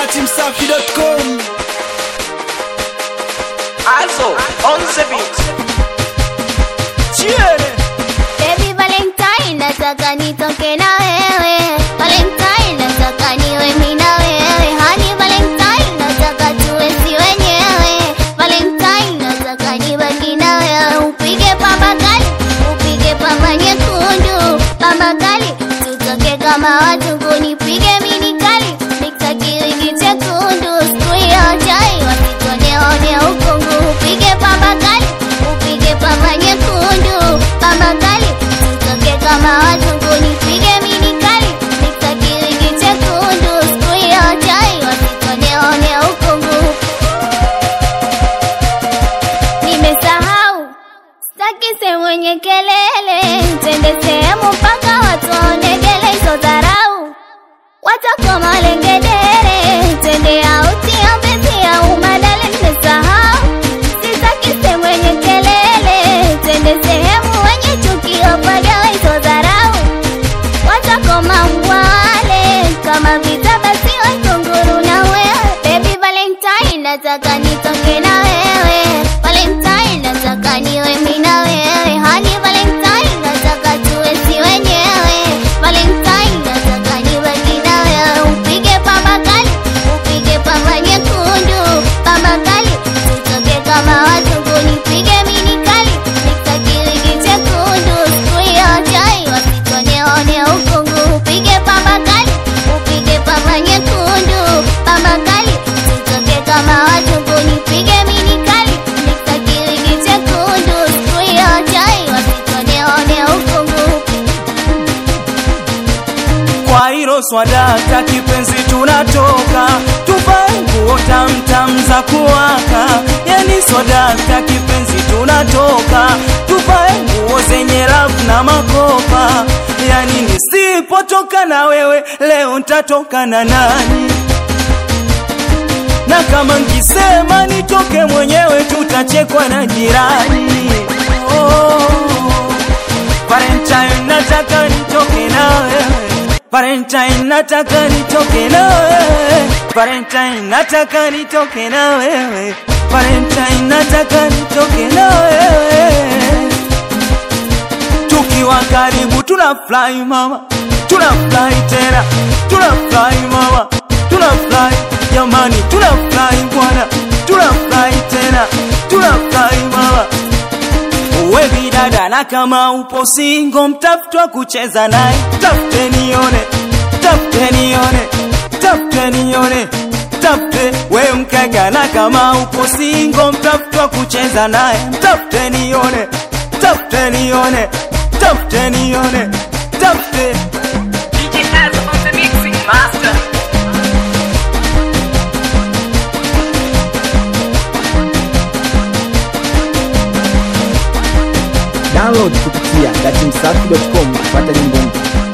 datimsafi.com Also, on the beat. Chiene Baby Valentine, nataka nitoke na wewe. Valentine, nataka niwe mimi na wewe. Honey Valentine, nataka tuwe si wenyewe. Valentine, nataka nibaki na wewe. Upige pamba kali, upige pamba nyekundu. Pamba kali, tutoke kama watu kunipige mini kali. Mixa kiwigi chekundu, siku hiyo chai wasitoneone ukungu. Upige pamba kali, upige pamba nyekundu. Pamba kali, tutoke kama watu kunipige mini kali. Mixa kiwigi chekundu, siku hiyo chai wasitoneone ukungu. Nimesahau Sitaki sehemu yenye kelele, twende sehemu mpaka watu waonegele hizo dharau. Watakoma lengedere, twende auti ya mbezi ya umadale. Nimesahau sitaki sehemu yenye kelele, twende sehemu wenye chuki wapagawe hizo dharau. Watakoma mwale kama vita basi wakunguru na wewe. Baby Valentine, nataka nitoke na wewe. Valentine, nataka niwe mimi na wewe. Honey Valentine, nataka tuwe si wenyewe. Valentine, nataka nibaki na wewe. Upige pamba kali, upige pamba nyekundu, pamba kali, tutoke kama watu kunipige mini kali. Mixa kiwigi chekundu, siku hiyo chai wasitoneone ukungu. Upige pamba kali, upige pamba nyekundu, pamba kali, tutoke kama watu kunipige mini kali. Mixa kiwigi chekundu, siku hiyo chai wasitoneone ukungu. kwa hilo swadata kipenzi tunatoka tuvae nguo tamtam za kuwaka yani swadata kipenzi tunatoka tuvae nguo zenye rafu na makopa yani nisipotoka na wewe leo ntatoka na nani na kama nkisema nitoke mwenyewe tutachekwa na jirani oh. Valentine nataka nitoke na wewe Valentine nataka nitoke na wewe Valentine nataka nitoke na wewe Valentine nataka nitoke na wewe Tukiwa karibu tuna fly mama Tuna fly tena Tuna fly mama Tuna fly jamani Tuna fly bwana Tuna fly tena Tuna fly mama Uwe bidada na kama upo singo mtafutwa kucheza naye Tafute nione, tafute nione, tafute nione Tafute we mkaka na kama upo singo mtafutwa kucheza naye Tafute nione, tafute nione, tafute nione, tafute DJ Az on the mixing master. download kupitia datimsafi.com kupata nyimbo mpya